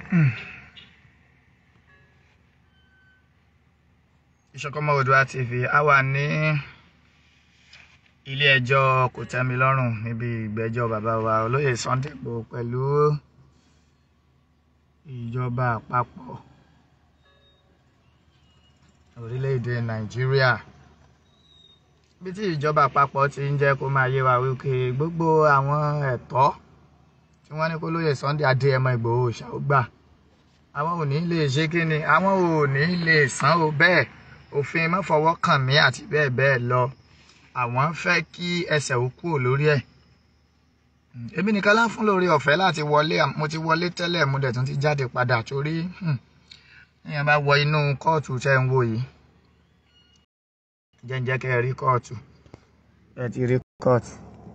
Ìṣọ̀kan Oòduà TV a wà ní ilé ẹjọ́ kòtẹ́milọ́rùn níbi ìgbẹ́jọ́ bàbá wa olóyè Sunday Igboho pẹ̀lú ìjọba àpapọ̀ orílẹ̀-èdè Nàìjíríà bí tí ìjọba àpapọ̀ ti ń jẹ́ kó máa yé wa wípé gbogbo àwọn ẹ̀tọ́ tí wọ́n ní kó lóyè Sunday Adéyẹmọ Ìgbòho ṣàwùgbà àwọn ò ní lè ṣe kí ni àwọn ò ní lè san o bẹ́ẹ̀ òfin mọ́fọwọ́kàn mí àti bẹ́ẹ̀ bẹ́ẹ̀ lọ àwọn fẹ́ kí ẹsẹ̀ ó kúrò lórí ẹ̀ èmi nìkan lá fún lórí ọ̀fẹ́ láti wọlé mo ti wọlé tẹ́lẹ̀ mo dẹ̀ tún ti jáde padà torí èèyàn bá wọ inú kóòtù tẹ́ ń wò yìí jẹ́njẹ́ kẹ́ ẹ rí kóòtù ẹ ti rí kóòtù.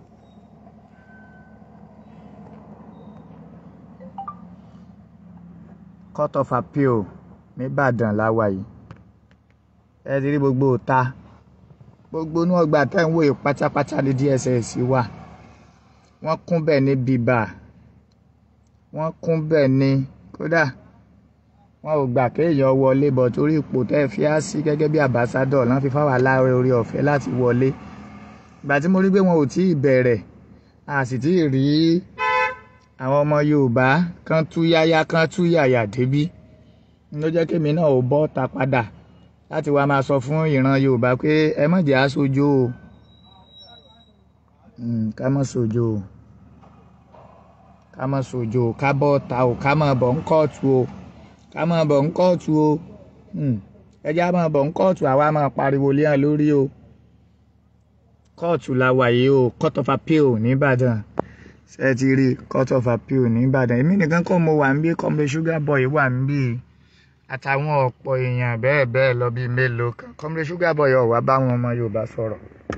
court of appeal nìbàdàn láwa yìí ẹ ti rí gbogbo ta gbogbo inú ọgbà tẹ́ ń wò yìí pátápátá ní DSS wà wọ́n kún bẹ́ẹ̀ ní bíbà wọ́n kún bẹ́ẹ̀ ní kódà wọn ò gbà kéèyàn wọlé bọ̀ torí ipò tẹ́ fi á sí gẹ́gẹ́ bí àbáṣádọ̀ lọ́n fi fáwọn aláwẹ̀ orí ọ̀fẹ́ láti wọlé ìgbà tí mo rí pé wọn ò tí ì bẹ̀rẹ̀ a sì tí ì rí àwọn ọmọ Yorùbá kan tú yáyá kan tú yàyà débí ló jẹ́ kémi náà ò bọ́ ta padà láti wá máa sọ fún ìran Yorùbá pé ẹ má jẹ́ aṣojú o ká má ṣojú o ká má ṣojú o ká bọ́ ta o ká má bọ̀ ń kóòtù o ká máa bọ̀ ń kóòtù o ẹjẹ́ á máa bọ̀ ń kóòtù àwa máa pariwo lé hàn lórí o kóòtù la wà yìí o court of appeal nìbàdàn ṣe ti rí court of appeal nìbàdàn èmi nìkan kọ́ mo wà ń bí kọ́mọdé sugar boy wà ń bí àtàwọn ọ̀pọ̀ èèyàn bẹ́ẹ̀ bẹ́ẹ̀ lọ bíi mélòó kan kọ́mọdé sugar boy ọ̀wá báwọn ọmọ Yorùbá sọ̀rọ̀.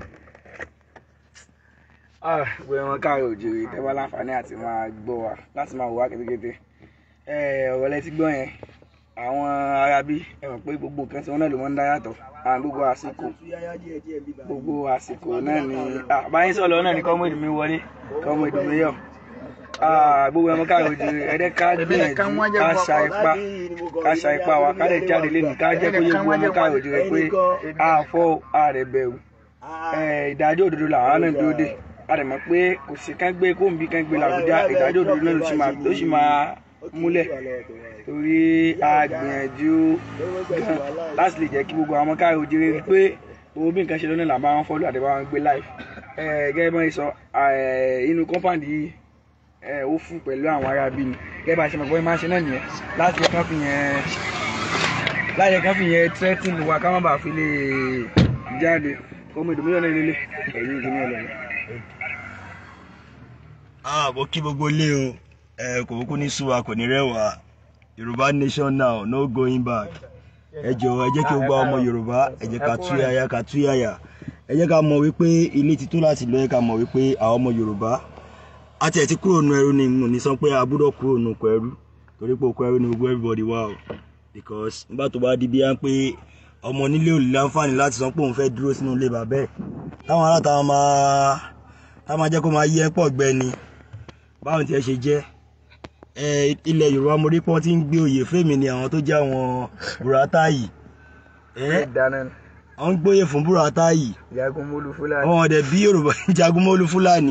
gbogbo ẹ̀wọ̀n káàrọ̀ òjòrè tẹ́wọ́ láǹfààní àti máa gbọ́ wa láti máa wò wá kétékété ọ̀rọ̀ lẹ ti gbọ́ yẹn àwọn arábí ẹ mọ̀ pé gbogbo nǹkan tí wọ́n náà ló mọ́ ń dá yàtọ̀ àwọn gbogbo àsìkò gbogbo àsìkò náà ni àbáyé sọ̀rọ̀ náà ni kọ́mọ̀dù mi wọlé kọ́mọ̀dù mi yọ̀ gbogbo ẹ̀mọ́ káàrọ̀ òjò ẹ̀dẹ́ ká gbìyànjú ká ṣa ipá ká ṣa ipá wa ká lè jáde lé ní ká jẹ́ kó yẹ gbogbo ẹ̀mọ́ káàrọ̀ òjò rẹ pé àfọ́ ààrẹ bẹ̀rù ìdájọ́ òdodo làwọn náà dúró dé a lè mọ̀ pé kò sí kán gbé kóńbí kán gbé làbújá ìdájọ́ òdodo náà ló sì máa múlẹ̀ torí a gbìyànjú gan láti lè jẹ́ kí gbogbo àwọn káàró òjèrè rí pé gbogbo bí nǹkan ṣe lónìí là máa ń fọ́lù àti bá wọn gbé live gẹ́gẹ́ bá yẹn sọ inú kọ́mpáǹdì yìí ó fún pẹ̀lú àwọn ará bí ni gẹ́gẹ́ bá ṣe mọ̀ pé máa ṣe náà nìyẹn láti yẹ kán fi yẹn láti yẹ kán fi yẹn threatening wa ká má bàa fi lè jáde ọmọ ìdùnnú yọ̀ náà lélẹ̀ ẹ̀yìn ìdùnnú yọ̀ lọ́wọ́. mo kí gbogbo ilé o ẹ kò kúkú ní súwa kò ní rẹwà yorùbá nation now no going back ẹ jọ̀ọ́ ẹ jẹ́ kí o gba ọmọ yorùbá ẹ jẹ́ ká tú yáyá ká tú yáyà ẹ jẹ́ ká mọ̀ wípé ilé ti tó láti lọ ẹ ká mọ̀ wípé àwọn ọmọ yorùbá àti ẹ̀ ti kúrò nù ẹrú ni mo ní sọ pé a gbọ́dọ̀ kúrò nù kọ ẹrú torí pé òkú ẹrú ni gbogbo everybody wà o because nígbà tó bá di bí wọ́n pé ọmọ onílé ò lè láǹfààní láti sọ pé òun fẹ́ dúró sínú ilé bàbá ẹ̀ táwọn aláta máa táwọn máa jẹ́ kó máa yí ẹ́ pọ̀ gbẹ ni báwọn tiẹ̀ ṣe jẹ́ ilẹ̀ yorùbá mo rí pé wọ́n ti ń gbé oyè fèmí ni àwọn tó jẹ́ àwọn burata yìí wọ́n ń gbóyè fún burata yìí jagunmólú fúlàní. wọ́n ọ̀dẹ̀ bí yorùbá jagunmólú fúlàní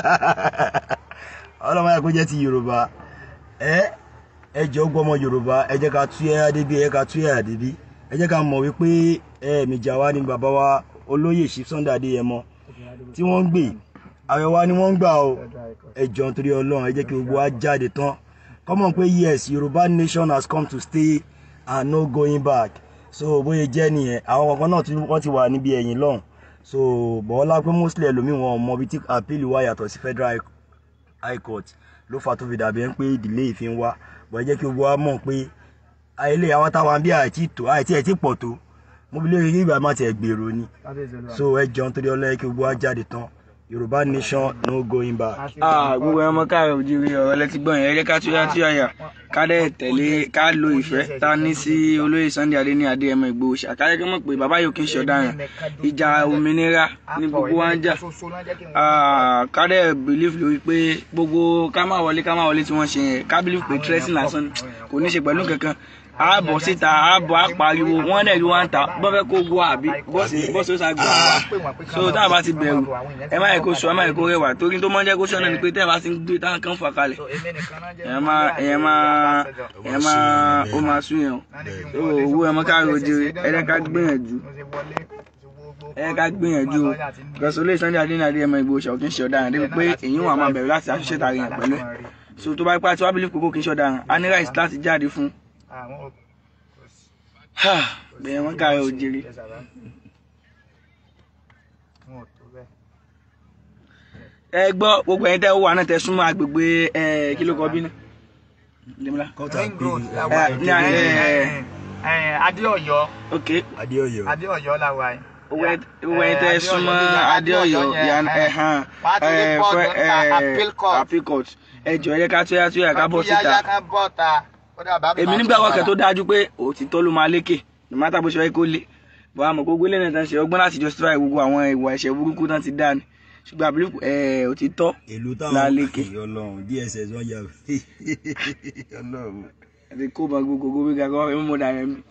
ọlọ́mọ yà kó jẹ́ ti yorùbá ẹ ẹ jẹ́ ó gbọ́mọ yorùbá ẹ jẹ́ ká tú ẹ̀yà débi ẹ jẹ́ ká tú ẹ̀yà débi ẹ jẹ́ ká mọ̀ wípé ẹ mìjà wa ni bàbá wa olóyè Chief Sunday Adéyẹmọ tí wọ́n ń gbé àwẹ̀ wa ni wọ́n ń gbà o ẹ jọ̀ọ́ nítorí ọlọ́run ẹ jẹ́ kí gbogbo wa jáde tán kọ́mọ̀ pé yes yorùbá nation has come to stay and no going back so bóyá jẹ́ nìyẹn àwọn kankan náà tí wọ́n ti wà níbi ẹ̀yìn lọ́hùn so bọ́lá pé mostly ẹlòmíì wọn mọ ibi tí appeal wá yàtọ̀ sí federal high court ló fà tó fi dàbí ẹ̀ ń pé delay fi ń wá bọ́ ẹ jẹ́ kí gbogbo wa mọ̀ pé ayẹlẹ́ àwọn táwọn bí àìtí tó àìtí ẹ̀ tí pọ̀ tó mo bí lórí ìgbà má tiẹ̀ gbèrò ni so ẹ jọ̀ọ́ nítorí ọlọ́yẹ kí gbogbo wa jáde tán yorùbá nation no going back. gbogbo ẹmọ káàrọ̀ òjìrì ọ̀rọ̀ lẹ́tí gbọ́n yẹn ẹ jẹ́ ká túyà túyà yà ká dẹ̀ tẹ̀lé ká lo ìfẹ́ tá a ní sí olóyè Sunday Adé ní Adéyẹmọ Ìgbòho Òòṣà ká yẹ kí wọ́n mọ̀ pé bàbá yìí kì í ṣe ọ̀daràn ìjà òmìnira ní gbogbo wa ń jà Ah, ká dẹ̀ believe lórí pé gbogbo ká má wọlé ká má wọlé tí wọ́n ṣe yẹn ká believe pé tracing lásán ni, kò ní ṣe pẹ̀lú kankan a bọ̀ síta a bọ̀ a pariwo wọ́n dẹ̀ rí wá ń ta bọ́ fẹ́ kó gbọ́ àbí bọ́ọ̀sì bọ́ọ̀sì ó ṣàgbà wá so tá a bá ti bẹ̀rù ẹ má yẹ kó sọ ẹ má yẹ kó rẹwà torí tó máa ń jẹ́ kó sọ náà ni pé tẹ́ ẹ bá ti ń gbé táwọn kan fà kalẹ̀ èèyàn máa èèyàn máa èèyàn máa ó máa sún yẹn o so owó ẹ mọ́ ká rojire ẹ jẹ́ ká gbìyànjú ẹ jẹ́ ká gbìyànjú o gọ̀ọ́sọ̀ olóyè Sunday Adé ní Adéyẹmọ Ìgbòho Òòṣà kì í ṣe ọ̀daràn débi pé èyí wà máa bẹ̀rù láti àṣìṣe tààrí yẹn pẹ̀lú ẹ̀ so tó bá ipá tí wàá bìlì kókó kì í ṣe ọ̀daràn a ní ráìsì láti jáde fún bẹ́ẹ̀ wọ́n ká rojire. ẹ gbọ́ gbogbo ẹ̀yin tẹ́ wà náà tẹ́ súnmọ́ agbègbè ẹ kí ló kọ bí náà. Dèmílà. kọ́tà ring pé road la ẹ, wà ní yìí. ayé, Ẹ, ẹ, Adéọ̀yọ́ ok adéọyọ Adéọ̀yọ́ la wà yìí. gbogbo ẹ̀yin tẹ́ súnmọ́ Adéọ̀yọ́ ìyànà ẹ̀hán Wà á ti rí bọ́ọ̀dù níta, appeal court. appeal court ẹ jọ ẹ jẹ́ ká tóyá tóyá ká bọ́ síta. Yáyá ká bọ́ ta. Ó dà bá mi èmi máa nígbà tún wọ́kẹ́ padà. tó dájú pé òtítọ́ ló máa lékè no matter bó ṣe wáyé kó lé bọ́ àmọ́ gbogbo ilé náà tán ṣe ọgbọ́n láti justify gbogbo àwọn ìwà ẹ̀ṣẹ̀ burúkú tán ti dá ni ṣùgbọ́n àbílẹ̀ ẹ̀ òtítọ́ èlò táwọn Lálékè. Ọlọ́run dss wọn yà Ọlọ́run àti kó bá gbogbo gbogbo gíga kọ́ ẹ̀ mọ́ dàrẹ́ mi.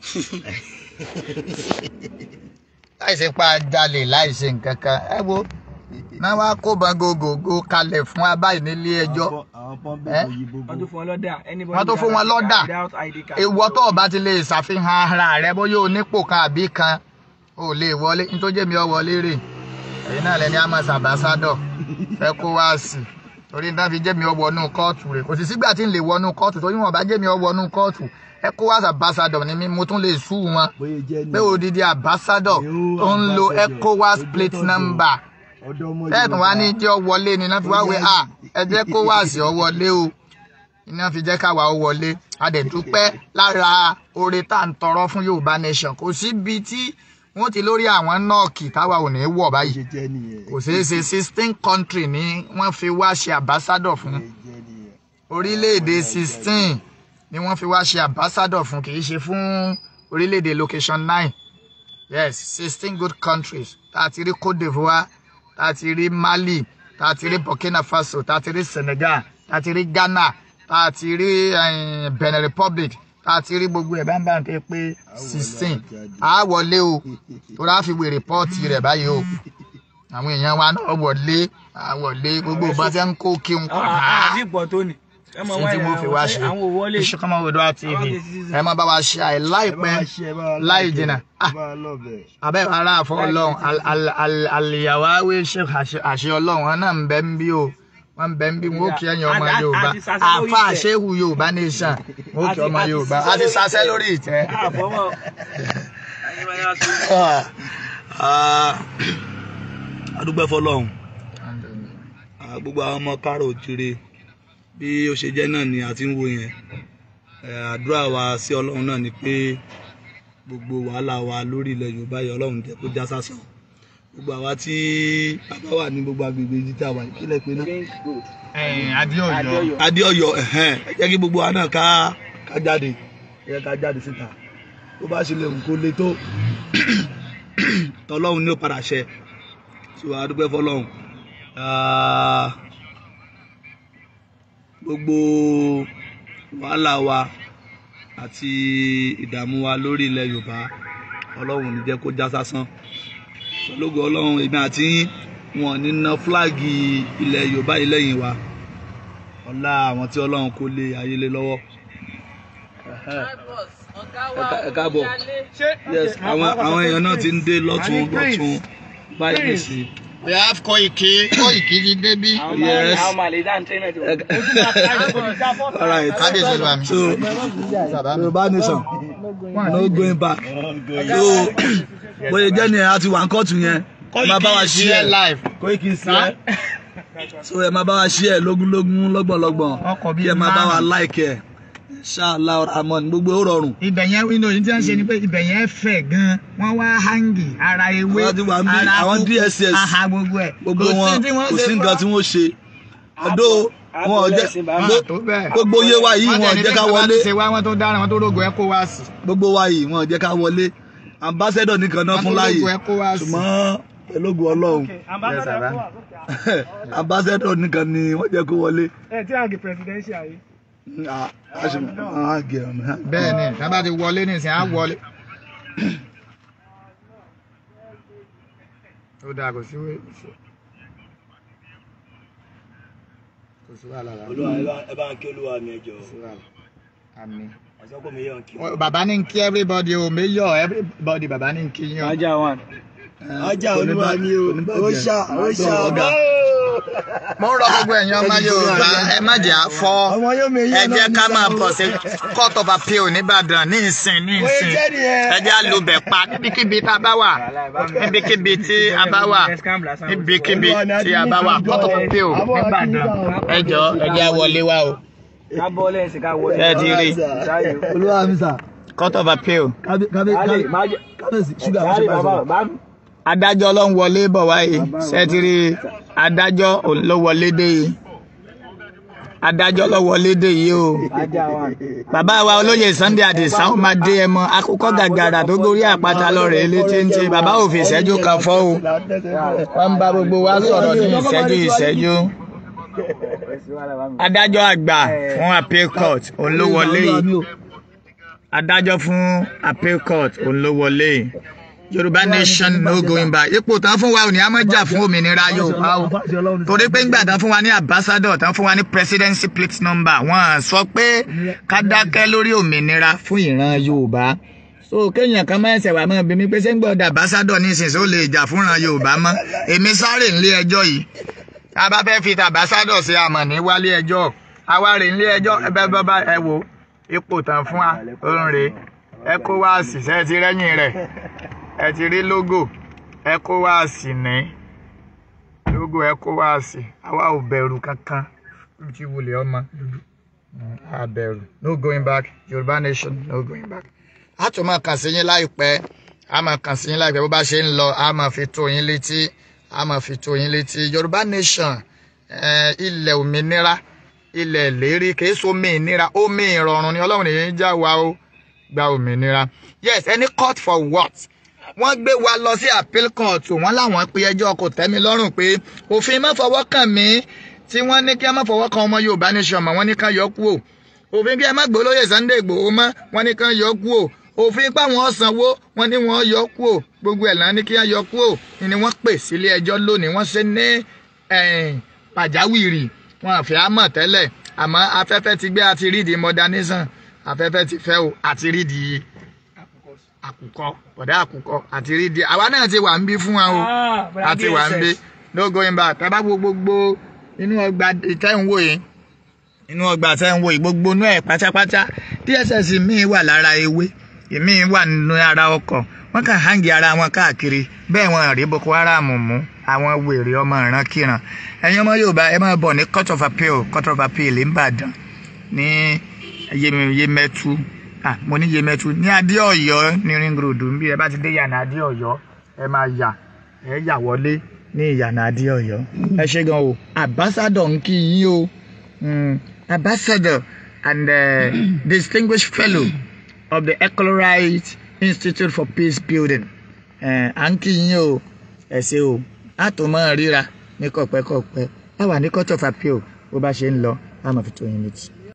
láìsí pa jalè láìsí nǹkan kan ẹ wo náà wá kó bangogogo kalẹ̀ fún wa báyìí nílé ẹjọ́ àwọn pọ́ńpẹ́ Ẹ́? kò yí gbogbo wọ́n tún fún wọn lọ́dà anybody Wọ́n tún fún wọn lọ́dà. without ID card. ìwọ tó o bá ti lè ṣàfihàn ara rẹ bóyá onípò kan àbí kan o lè wọlé nítorí jẹ́mi ọ wọlé rè ẹ̀yin náà lẹni amos ambassador fẹ́ kó wá sí torí náà fi jẹ́mi ọ wọnú kóòtù rè kò sì sígbà tí ń lè wọnú kóòtù torí wọn bá jẹ́mi ọ wọnú kóòtù ẹ kó wá ambassador ni mí mo tún lè sú wọn bóyá jẹ́ ní pé odidi ambassador tó ń lo ecowas plate number ọ̀dọ́ ọmọ bẹ́ẹ̀ wá ní jẹ́ ọ wọlé ni iná fi wá wé à ẹ jẹ́ kó wá sí ọ wọlé o iná fi jẹ́ káwa ó wọlé a dẹ̀ dúpẹ́ lára oore tá à ń tọrọ fún Yorùbá nation kò síbi tí wọ́n ti lórí àwọn nọ́ọ̀kì táwa ò ní wọ̀ báyìí ṣe jẹ́ nìyẹn kò ṣeé ṣe sixteen country ni wọ́n fi wá ṣe ambassador fún ṣe jẹ́ nìyẹn orílẹ̀-èdè sixteen ni wọ́n fi wá ṣe ambassador fún kì í ṣe fún orílẹ̀-èdè location nine yes sixteen good countries tá a ti rí Côte d'Ivoire tá a ti rí Mali tá a ti rí Burkina Faso tá a ti rí Senegal tá a ti rí Ghana tá a ti rí eh, Benin Republic tá a ti rí gbogbo ẹ̀ bá ń bá ń pẹ́ pé sixteen a wọlé o torí a fi wé rìpọ́ọ̀tì rẹ̀ báyìí o àwọn èèyàn wa náà wọlé a wọlé gbogbo bá ti ń kó kí n kọ́ náà àti ìpọ̀ tó ni. ẹ mọ̀ sí wá tí wọ́n fi wá ṣe àwọn òwò lè iṣu kọ́mọ odò tv ẹ má bá wa ṣe àì láìpẹ́ láì jìnnà Ah, abẹ́ ara àfọ ọlọ́run al- al- al- àlìyàwó awé ṣe àṣẹ ọlọ́run wọn náà ń bẹ ń bí o wọn ń bẹ ń bí wọn ó kí ẹ̀yin ọmọ A- a- yorùbá a ti sasẹ́ lórí àfa ìtẹ́. àṣehù yorùbá nation wọn ó kí ọmọ A ti- a ti yorùbá sasẹ́ a ti lórí sasẹ́ ìtẹ́. lórí ìtẹ́. àfọwọ́. adúpẹ́ fọlọ́run Ah, gbogbo àwọn ọmọ kárò òjìrè bí ó ṣe jẹ́ náà ni a ti ń wo yẹn Eh, àdúrà wa sí ọlọ́run náà ni pé gbogbo wàhálà wa lórí ilẹ̀ yorùbá yìí ọlọ́run jẹ́ kó já sásán gbogbo àwa tí bàbá wà ní gbogbo agbègbè yìí tí a wà yìí kílẹ̀ pé náà adéọyọ Adéọyọ. adéọyọ ẹhẹn ẹ jẹ́ kí gbogbo wa náà ká ká jáde ẹ jẹ́ ká jáde síta tó bá ṣe lè kó le tó tọlọ́run ní ó padà ṣẹ so a dúpẹ́ fọ́lọ́run Ah, gbogbo wàhálà wa àti ìdààmú wa lórí ilẹ̀ yorùbá ọlọ́run ò ní jẹ́ kó já sásán ológo ọlọ́run èmi àti yín wọn ò ní ná fúláàgì ilẹ̀ yorùbá yìí lẹ́yìn wa ọlá àwọn tí ọlọ́run kó lé ayé lé lọ́wọ́ ẹ káàbọ̀ yes àwọn àwọn èèyàn náà ti ń dé lọ́tún lọ́tún báyìí nìsí. we have Koiki Koiki ti débí Yes. àwọn màlẹ́ dá ń tẹ́ náà tó. all right kábíyèsí ló wà mí. so yorùbá nation no going back so bóyá jẹ́ ni a ti wà ń kọ́ọ̀tù yẹn ẹ máa bá wa ṣí ẹ live Koiki sí ẹ so ẹ máa bá wa ṣí ẹ lógúnlógún lọ́gbọ̀nlọ́gbọ̀n Ọkọ̀ bíi kí ẹ máa bá wa márùn-ún. like ẹ ṣáàlà ramon gbogbo ó rọrùn ibẹ̀ yẹn inú yìí tí wọ́n ṣe ni pé ibẹ̀ yẹn fẹ̀ gan wọ́n wá hangi ara ewé Wọ́n ti wà ń bí, ara àwọn kókó, DSS, aha gbogbo ẹ̀ gbogbo Kò sí wọn tí wọ́n kò ṣe sí nǹkan tí fún- wọ́n ṣe ọdọ wọn ò jẹ́ Àpò lẹ́sìn bá Wọn mi. à tó bẹ́ẹ̀. gbogbo iye wa yìí wọn ò jẹ́ ká wọlé ṣe wá wọn tó dára wọn tó rògbò ẹ kó wá sí. gbogbo wa yìí wọn ò jẹ́ ká wọlé ambassador nìkan náà fún láàyè wọn tó rògbò ẹ kó wá sí. ṣùgbọ́n pẹ̀lú ògùn ọlọ́run Yes, baba. ambassador nìkan ni wọ́n jẹ́ kó wọlé. ẹ tí àgè presidential yìí. Ah, a ṣe máa gẹ̀ ọ̀nà. bẹ́ẹ̀ ni tá bá ti wọlé nísìnyí á wọlé. ó dáa kò sí wé- kò sí wàhálà rárá. olúwa ẹ bá- ẹ bá ń kí olúwa mi ẹ jọ kò sí wàhálà. àmín. àsọpọ̀ mi yàn kí. Wọ́n- bàbá ní kí everybody o mayor everybody bàbá ní kí yín o. ajá one. ajá olúwa mi o ó ṣá ó ṣá ọ̀gá. mo ń rọ gbogbo ẹ̀yin ọmọ Yorùbá ẹ má jẹ́ àfọ́ ọmọ yóò mi ẹ jẹ́ ká máa bọ̀ sí court of appeal nìbàdàn ní ìsìn ní ìsìn ẹ jẹ́ àlùbẹ̀ pa níbikíbi tá a bá wà níbikíbi tí a bá wà níbikíbi tí a bá wà court of appeal nìbàdàn ẹ jọ ẹ jẹ́ àwọlé wa o ká bọ́ lẹ́yìn sí ká wọlé. ẹ ti rí olúwa mi sà court of appeal kábíyèsí ṣúgà ló ṣe Káàdì bá bàbá sọ̀rọ̀. bá mi. adájọ́ ló ń wọlé bọ̀ wáyé ṣẹ́tìrì adájọ́ òun ló wọlé dé yìí adájọ́ ló wọlé dé yìí o ajá one. bàbá wa olóyè Sunday Adisa ó máa dé ẹmọ akókò gàgàrà tó gorí àpáta lọ́rẹ̀ elétí ń tẹ bàbá ò fi ìṣẹ́jú kan fọ́ o wọ́n ń bá gbogbo wa sọ̀rọ̀ ní ìṣẹ́jú ìṣẹ́jú adájọ́ àgbà fún appeal court òun ló wọlé yìí adájọ́ fún appeal court òun ló wọlé yìí yorùbá nation no going back ipò tán fún wa ò ní a máa jà fún òmìnira yorùbá o torí pé ńgbà tán fún wa ní ambassador tán fún wa ní presidency plate number wọ́n sọ pé ká dákẹ́ lórí òmìnira fún ìran yorùbá so kéèyàn kan máa ń ṣẹ̀wá mọ́ bí mi pé ṣé ń gbọ́dọ̀ ambassador nísinsìnyí ó lè jà fúnran yorùbá mọ́ èmi sáré nílé ẹjọ́ yìí tá a bá fẹ́ fi ambassador ṣe àmọ̀ ní wálé ẹjọ́ àwa rè nílé ẹjọ́ ẹ bẹ́ẹ̀ bá bá ẹ wò ipò tán fún wa ó ń re ECOWAS ṣe ti rẹ́yìn rẹ̀ ẹ ti rí logo ECOWAS ní logo ECOWAS àwa ò bẹ̀rù kankan tí wulẹ̀ ọmọ dúdú a bẹ̀rù no going back Yorùbá nation no going back. a tún máa kàn sí yín láìpẹ́ a máa kàn sí yín láìpẹ́ bó bá ṣe ń lọ a máa fi tó yín létí a máa fi tó yín létí Yorùbá nation eh, ilẹ̀ òmìnira ilẹ̀ ìlérí kìí so omi ìnira omi ìrọ̀rùn ni Ọlọ́run nìyẹn ń já wa ó gba òmìnira yes any court for what wọ́n gbé wa lọ sí appeal court wọ́n láwọn pe ẹjọ́ kò tẹ́mi lọ́rùn pé òfin má fọwọ́ kàn mí tí wọ́n ní kí a má fọwọ́ kan ọmọ Yorùbá nation mọ́ wọ́n ní ká yọ kú o òfin kí ẹ má gbé olóyè Sunday Ìgbòho mọ́ wọ́n ní ká yọ kú o òfin páwọn sanwó wọ́n ní wọ́n yọ kú o gbogbo ẹ̀ náà ní kí wọ́n yọ kú o ni wọ́n pè sílé ẹjọ́ lónìí wọ́n ṣe ní pàjáwìrì wọn àfi àmọ̀ tẹ́lẹ̀ àmọ́ afẹ́fẹ́ ti gbé àti rídi modernism afẹ́fẹ́ ti fẹ́ o àti rídi àkùkọ bọ̀dá àkùkọ àti rídi àwa náà ti wà ń bí fún wa o àti wà ń bí no going back tábà wo gbogbo inú ọgbà ìtẹ́wò yìí inú ọgbà ìtẹ́wò yìí gbogbo inú ẹ̀ pátápátá dss míì wà lára ewé ìmíì wà nínú ara ọkọ̀ wọ́n kàn hangi ara wọn káàkiri bẹ́ẹ̀ wọn rí boko haram mú àwọn wèrè ọmọ ìrankíran ẹ̀yin ọmọ yorùbá ẹ máa bọ̀ ní court of appeal court of appeal ìbàdàn ní yemẹtu ah mo ní yemẹtu ní adéọ̀yọ́ ní ring road níbi ẹ bá ti dé yànà adéọ̀yọ́ ẹ máa yà ẹ yà wọlé ní ìyànà adéọ̀yọ́ ẹ ṣe gan o ambassador ń kí yín o mm, ambassador and uh, distinguished fellow of the Ecolorite Institute for Peace Building à ń kí yín o ẹ ṣé o a tó máa ríra ní kọ̀pẹ́kọ̀pẹ́ a wà ní court of appeal bó bá ṣe ń lọ a máa fi tó yín létí.